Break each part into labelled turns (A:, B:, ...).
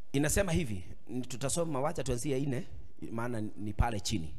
A: inasema hivi, n- tutasoma, wacha tuanzie ine, maana ni pale chini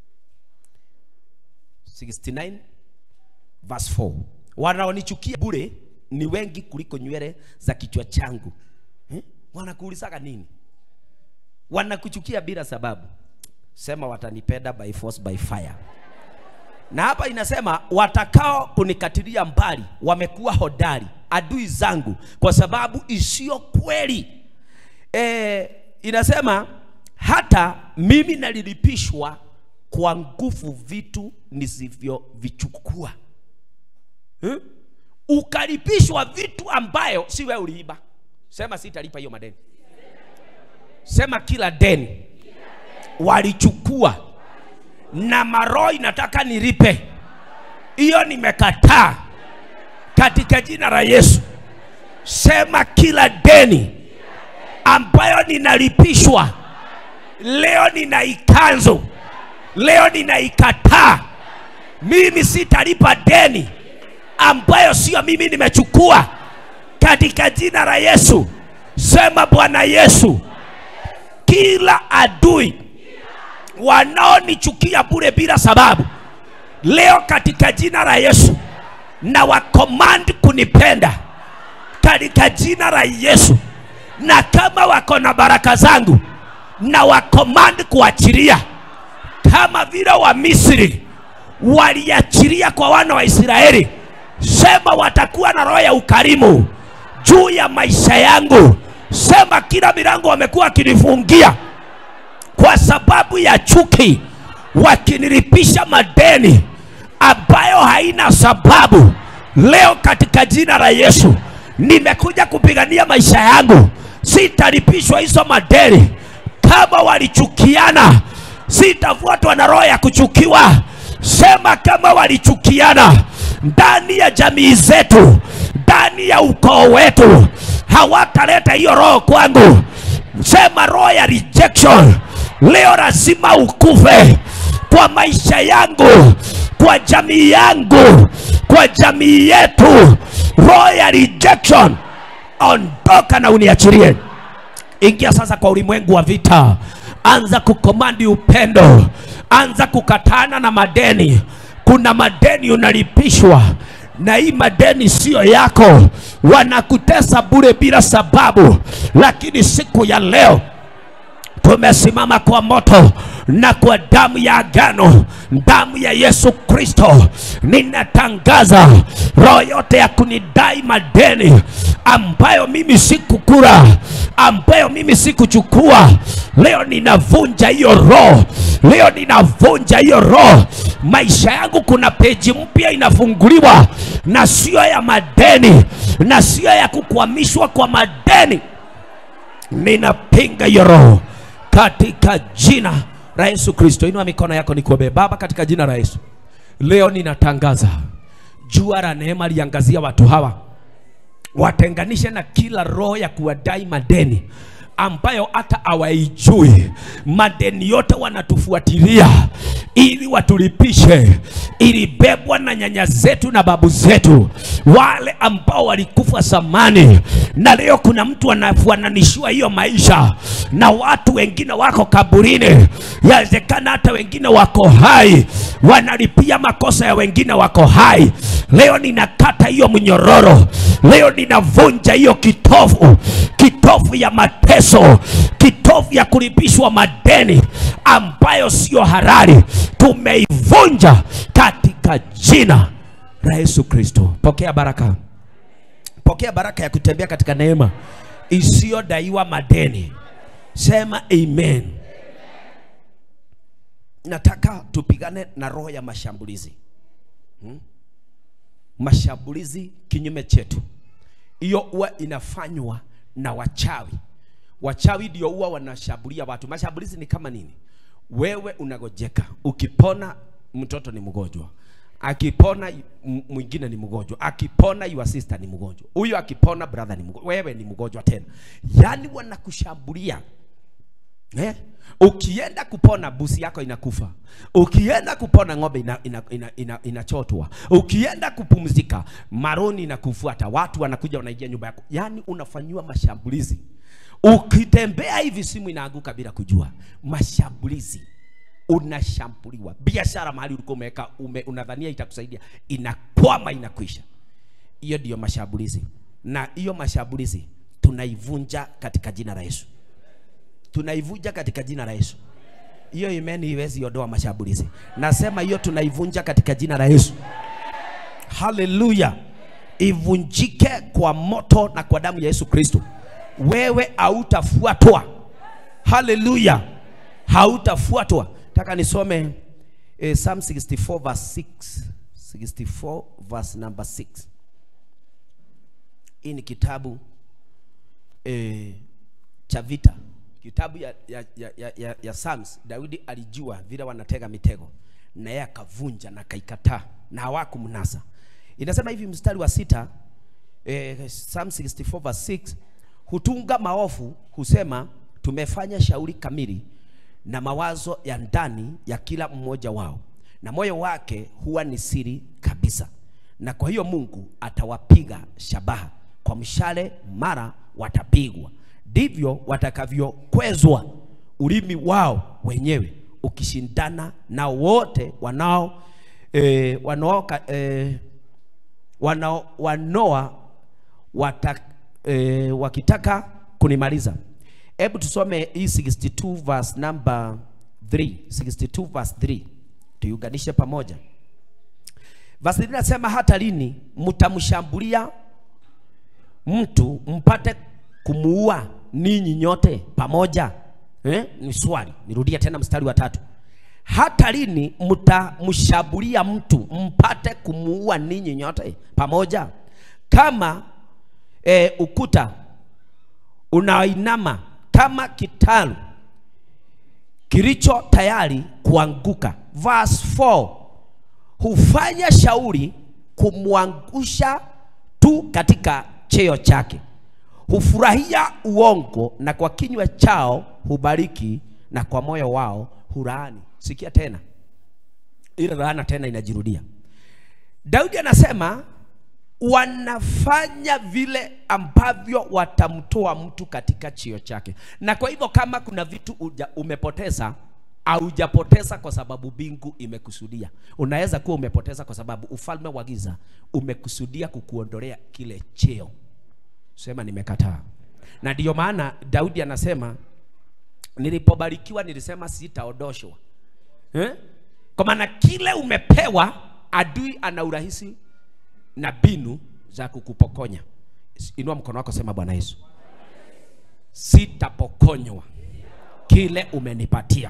A: 69 verse 4 wanaonichukia bure ni wengi kuliko nywele za kichwa changu hmm? wanakuulizaga nini wanakuchukia bila sababu sema watanipenda by force by fire na hapa inasema watakao kunikatilia mbali wamekuwa hodari adui zangu kwa sababu isiyo kweli e, inasema hata mimi nalilipishwa kwa nguvu vitu nisivyovichukua hmm? ukalipishwa vitu ambayo si wewe uliiba sema sitalipa hiyo madeni sema kila deni walichukua na maroho inataka nilipe hiyo nimekataa katika jina la yesu sema kila deni ambayo ninalipishwa leo ninaikanzu leo ninaikataa mimi sitalipa deni ambayo sio mimi nimechukua katika jina la yesu sema bwana yesu kila adui wanaonichukia bure bila sababu leo katika jina la yesu na wakomandi kunipenda katika jina la yesu na kama wako na baraka zangu na wakomandi kuachilia kama vile wa misri waliachilia kwa wana wa israeli sema watakuwa na roho ya ukarimu juu ya maisha yangu sema kila milango wamekuwa wakinifungia kwa sababu ya chuki wakinilipisha madeni ambayo haina sababu leo katika jina la yesu nimekuja kupigania maisha yangu sitalipishwa hizo madeni kama walichukiana sitafuatwa na roho ya kuchukiwa sema kama walichukiana ndani ya jamii zetu ndani ya ukoo wetu hawataleta hiyo roho kwangu sema roho ya rejection leo lazima ukufe kwa maisha yangu kwa jamii yangu kwa jamii yetu roho ya rejection ondoka na uniachirie ingia sasa kwa ulimwengu wa vita anza kukomandi upendo anza kukatana na madeni kuna madeni unalipishwa na hii madeni siyo yako wanakutesa bure bila sababu lakini siku ya leo tumesimama kwa moto na kwa damu ya agano damu ya yesu kristo ninatangaza roho yote ya kunidai madeni ambayo mimi sikukura ambayo mimi sikuchukua leo ninavunja hiyo roho leo ninavunja hiyo roho maisha yangu kuna peji mpya inafunguliwa na sio ya madeni na sio ya kukwamishwa kwa madeni ninapinga hiyo roho katika jina la Yesu Kristo. Inua mikono yako nikuombee. Baba, katika jina la Yesu, leo ninatangaza jua la neema liangazia watu hawa, watenganishe na kila roho ya kuwadai madeni ambayo hata hawaijui. Madeni yote wanatufuatilia ili watulipishe, ilibebwa na nyanya zetu na babu zetu, wale ambao walikufa zamani, na leo kuna mtu anafananishiwa hiyo maisha na watu wengine wako kaburini, yawezekana hata wengine wako hai, wanalipia makosa ya wengine wako hai. Leo ninakata hiyo mnyororo, leo ninavunja hiyo kitovu, kitovu ya mateso, kitovu ya kulipishwa madeni ambayo sio halali, tumeivunja katika jina la Yesu Kristo. Pokea baraka, pokea baraka ya kutembea katika neema isiyodaiwa madeni. Sema amen. Nataka tupigane na roho ya mashambulizi hmm? Mashambulizi kinyume chetu, hiyo huwa inafanywa na wachawi. Wachawi ndio huwa wanashambulia watu. Mashambulizi ni kama nini? Wewe unagojeka, ukipona mtoto ni mgonjwa, akipona m- mwingine ni mgonjwa, akipona your sister ni mgonjwa, huyo akipona brother ni mgonjwa, wewe ni mgonjwa tena. Yani wanakushambulia eh? ukienda kupona busi yako inakufa ukienda kupona ng'ombe inachotwa ina, ina, ina, inachotwa. ukienda kupumzika maroni inakufuata watu wanakuja wanaingia nyumba yako yaani unafanyiwa mashambulizi ukitembea hivi simu inaanguka bila kujua mashambulizi unashambuliwa biashara mahali ulikuwa umeweka ume, unadhania itakusaidia inakwama inakwisha hiyo ndiyo mashambulizi na hiyo mashambulizi tunaivunja katika jina la Yesu tunaivunja katika jina la Yesu. Hiyo imani iwezi ondoa mashambulizi. Nasema hiyo tunaivunja katika jina la Yesu. Haleluya! Ivunjike kwa moto na kwa damu ya Yesu Kristo. Wewe hautafuatwa. Haleluya! Hautafuatwa. Nataka nisome eh, Psalm 64 verse 6. 64 verse number 6. Hii ni kitabu eh, cha vita kitabu ya, ya, ya, ya, ya, ya Psalms, Daudi alijua vile wanatega mitego na yeye akavunja na akaikataa na hawakumnasa. Inasema hivi mstari wa sita eh, Psalm 64 verse 6, hutunga maovu husema tumefanya shauri kamili na mawazo ya ndani ya kila mmoja wao, na moyo wake huwa ni siri kabisa, na kwa hiyo Mungu atawapiga shabaha kwa mshale, mara watapigwa ndivyo watakavyokwezwa ulimi wao wenyewe ukishindana na wote wanao e, wanao e, wanao wanoa wata, e, wakitaka kunimaliza. Hebu tusome hii 62 verse number 3, 62 verse 3 tuiunganishe pamoja. Verse 3 nasema hata lini mtamshambulia mtu mpate kumuua ninyi nyote pamoja eh? Ni swali, nirudie tena mstari wa tatu. Hata lini mtamshambulia mtu mpate kumuua ninyi nyote pamoja? Kama eh, ukuta unainama kama kitalu kilicho tayari kuanguka. Verse 4 hufanya shauri kumwangusha tu katika cheo chake hufurahia uongo na kwa kinywa chao hubariki na kwa moyo wao hulaani. Sikia tena, ile laana tena inajirudia. Daudi anasema wanafanya vile ambavyo watamtoa mtu katika chio chake, na kwa hivyo kama kuna vitu uja, umepoteza haujapoteza kwa sababu bingu imekusudia. Unaweza kuwa umepoteza kwa sababu ufalme wa giza umekusudia kukuondolea kile cheo sema nimekataa. Na ndiyo maana Daudi anasema nilipobarikiwa nilisema sitaondoshwa eh? Kwa maana kile umepewa, adui ana urahisi na binu za kukupokonya. Inua mkono wako, sema Bwana Yesu, sitapokonywa kile umenipatia.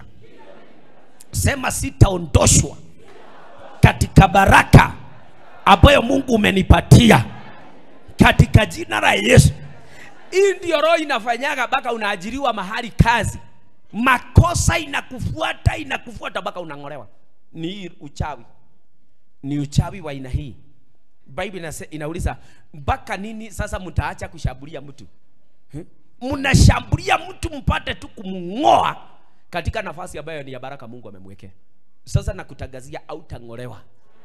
A: Sema sitaondoshwa katika baraka ambayo Mungu umenipatia katika jina la Yesu. Hii ndio roho inafanyaga mpaka unaajiriwa mahali kazi, makosa inakufuata inakufuata mpaka unang'olewa. Ni hii uchawi, ni uchawi wa aina hii. Biblia inauliza mpaka nini sasa mtaacha kushambulia mtu hmm? Mnashambulia mtu mpate tu kumng'oa katika nafasi ambayo ni ya baraka Mungu amemwekea. Sasa nakutangazia autang'olewa,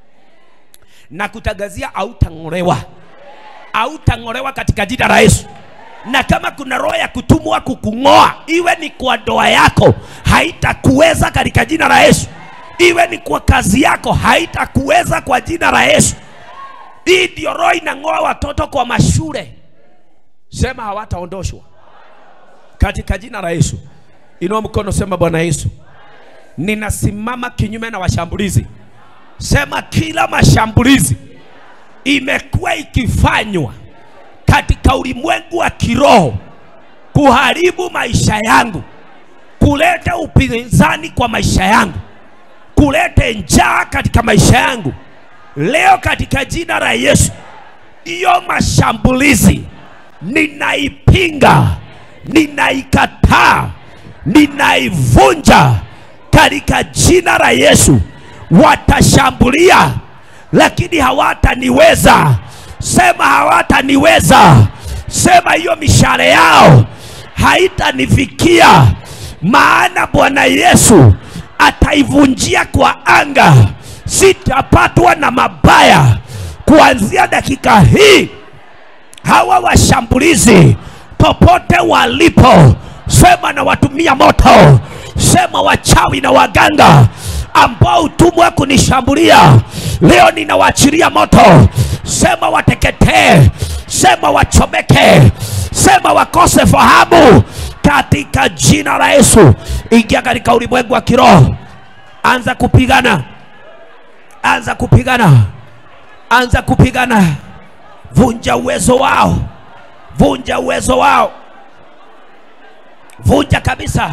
A: nakutangazia autang'olewa hautang'olewa katika jina la Yesu. Na kama kuna roho ya kutumwa kukung'oa, iwe ni kwa ndoa yako, haitakuweza katika jina la Yesu. Iwe ni kwa kazi yako, haitakuweza kwa jina la Yesu. Hii ndio roho inang'oa watoto kwa mashule, sema hawataondoshwa katika jina la Yesu. Inua mkono, sema Bwana Yesu, ninasimama kinyume na washambulizi. Sema kila mashambulizi imekuwa ikifanywa katika ulimwengu wa kiroho kuharibu maisha yangu, kuleta upinzani kwa maisha yangu, kuleta njaa katika maisha yangu. Leo katika jina la Yesu, hiyo mashambulizi ninaipinga, ninaikataa, ninaivunja katika jina la Yesu. Watashambulia lakini hawataniweza. Sema hawataniweza. Sema hiyo mishale yao haitanifikia maana Bwana Yesu ataivunjia kwa anga, sitapatwa na mabaya kuanzia dakika hii. Hawa washambulizi popote walipo, sema na watumia moto, sema wachawi na waganga ambao utumwa kunishambulia leo, ninawaachilia moto. Sema wateketee, sema wachomeke, sema wakose fahamu katika jina la Yesu. Ingia katika ulimwengu wa kiroho, anza kupigana, anza kupigana, anza kupigana. Vunja uwezo wao, vunja uwezo wao, vunja kabisa,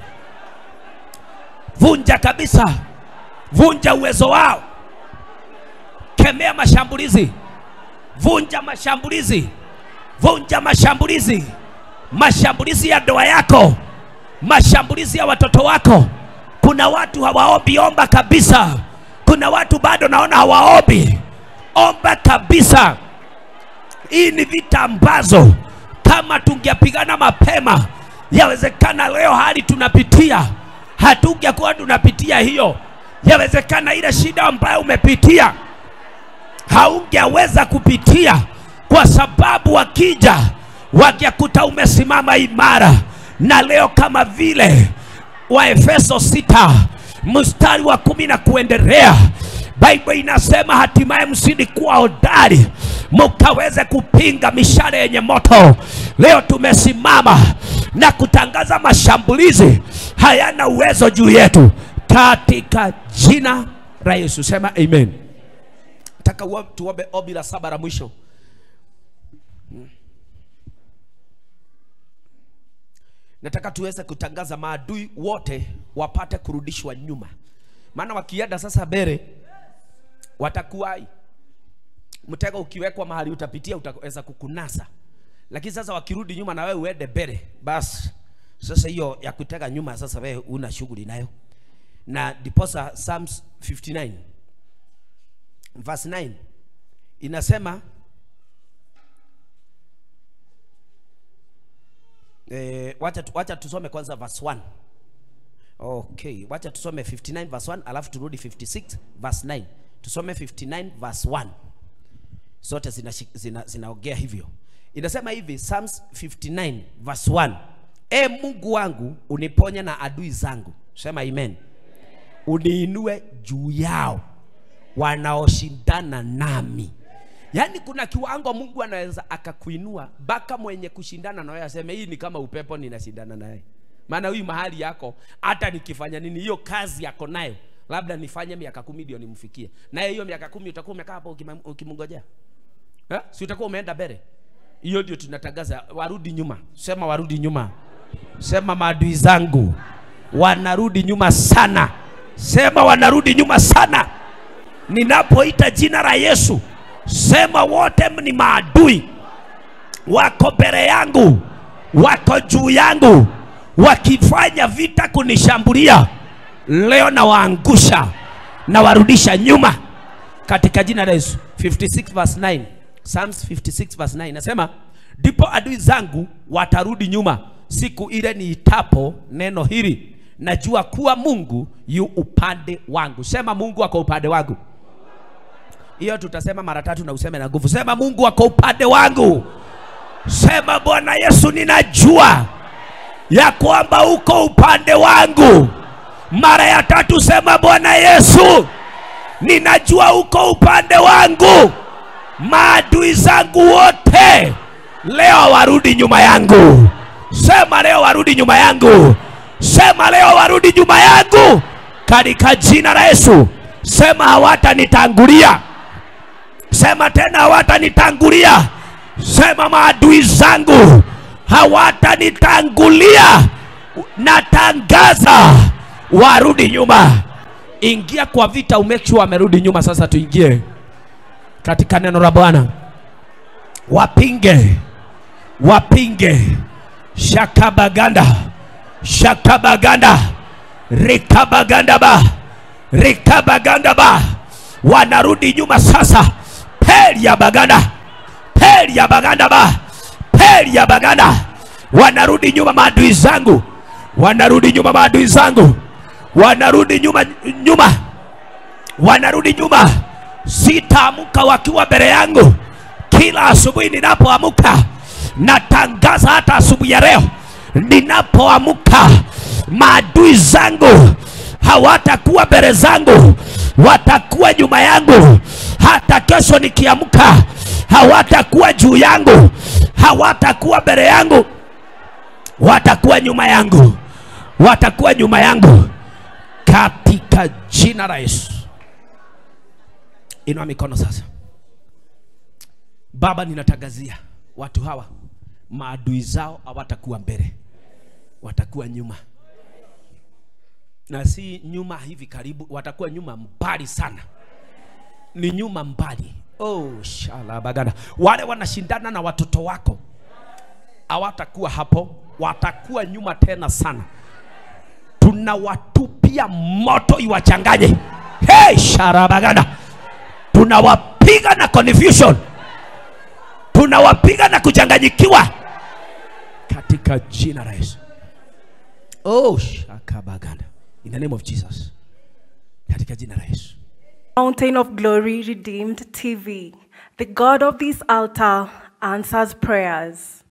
A: vunja kabisa, vunja uwezo wao, kemea mashambulizi, vunja mashambulizi, vunja mashambulizi, mashambulizi ya ndoa yako, mashambulizi ya watoto wako. Kuna watu hawaombi, omba kabisa. Kuna watu bado naona hawaombi, omba kabisa. Hii ni vita ambazo kama tungepigana mapema, yawezekana leo hali tunapitia hatungekuwa tunapitia hiyo. Yawezekana ile shida ambayo umepitia haungeweza kupitia, kwa sababu wakija wakikuta umesimama imara. Na leo kama vile Waefeso sita mstari wa kumi na kuendelea Biblia inasema hatimaye msidi kuwa hodari mukaweze kupinga mishale yenye moto. Leo tumesimama na kutangaza mashambulizi hayana uwezo juu yetu katika jina la Yesu. Sema amen. Nataka uo- tuombe ombi la saba la mwisho. Nataka tuweze kutangaza maadui wote wapate kurudishwa nyuma, maana wakienda sasa mbele watakuwai mtego ukiwekwa mahali utapitia utaweza kukunasa, lakini sasa wakirudi nyuma na wewe uende mbele, basi sasa hiyo ya kutega nyuma sasa wewe una shughuli nayo. Na ndiposa Psalms 59 verse 9 inasema eh, wacha, tu- wacha tusome kwanza verse 1 Okay, wacha tusome 59 verse 1 alafu turudi 56 verse 9. Tusome 59 verse 1. Zote zinashi- zina, zinaongea hivyo. Inasema hivi Psalms 59 verse 1. E Mungu wangu uniponye na adui zangu. Sema amen. Uniinue juu yao wanaoshindana nami. Yaani kuna kiwango Mungu anaweza akakuinua mpaka mwenye kushindana na wewe aseme hii ni kama upepo ninashindana naye. Maana huyu mahali yako hata nikifanya nini hiyo kazi yako nayo labda nifanye miaka kumi ndio nimfikie. Naye hiyo miaka kumi utakuwa umekaa hapo ukima- ukimngojea. Eh? Si utakuwa umeenda mbele. Hiyo ndio tunatangaza warudi nyuma. Sema warudi nyuma. Sema maadui zangu wanarudi nyuma sana. Sema wanarudi nyuma sana ninapoita jina la Yesu, sema wote ni maadui, wako mbele yangu, wako juu yangu, wakifanya vita kunishambulia, leo nawaangusha na warudisha nyuma katika jina la Yesu. 56 verse 9. Psalms 56 verse 9 nasema, ndipo adui zangu watarudi nyuma siku ile niitapo neno hili, najua kuwa Mungu yu upande wangu. Sema Mungu ako upande wangu. Hiyo tutasema mara tatu na useme na nguvu. Sema Mungu ako upande wangu. Sema Bwana Yesu, ninajua ya kwamba uko upande wangu. Mara ya tatu sema Bwana Yesu, ninajua uko upande wangu. Maadui zangu wote leo warudi nyuma yangu. Sema leo warudi nyuma yangu. Sema leo warudi nyuma yangu katika jina la Yesu. Sema hawatanitangulia. Sema tena hawatanitangulia. Sema maadui zangu hawatanitangulia. Natangaza warudi nyuma. Ingia kwa vita, umake sure wamerudi nyuma. Sasa tuingie katika neno la Bwana. Wapinge, wapinge shakabaganda, shakabaganda, rikabagandaba, rikabagandaba, wanarudi nyuma sasa. Peli ya baganda, peli ya baganda ba, peli ya baganda, wanarudi nyuma. Maadui zangu wanarudi nyuma maadui zangu wanarudi nyuma nyuma wanarudi nyuma sitaamka wakiwa mbele yangu kila asubuhi ninapoamka natangaza hata asubuhi ya leo ninapoamka maadui zangu hawatakuwa mbele zangu watakuwa nyuma yangu hata kesho nikiamka hawatakuwa juu yangu hawatakuwa mbele yangu watakuwa nyuma yangu watakuwa nyuma yangu katika jina la Yesu. Inua mikono sasa. Baba, ninatangazia watu hawa maadui zao hawatakuwa mbele, watakuwa nyuma, na si nyuma hivi karibu, watakuwa nyuma mbali sana, ni nyuma mbali. Oh, shalabagada. Wale wanashindana na watoto wako hawatakuwa hapo, watakuwa nyuma tena sana. Tunawatupia moto iwachanganye. Hey, sharabagada, tunawapiga na confusion, tunawapiga na kuchanganyikiwa katika jina la Yesu. Oh, shakabagada, in the name of Jesus, katika jina la Yesu.
B: Mountain of Glory Redeemed TV. The God of this altar answers prayers.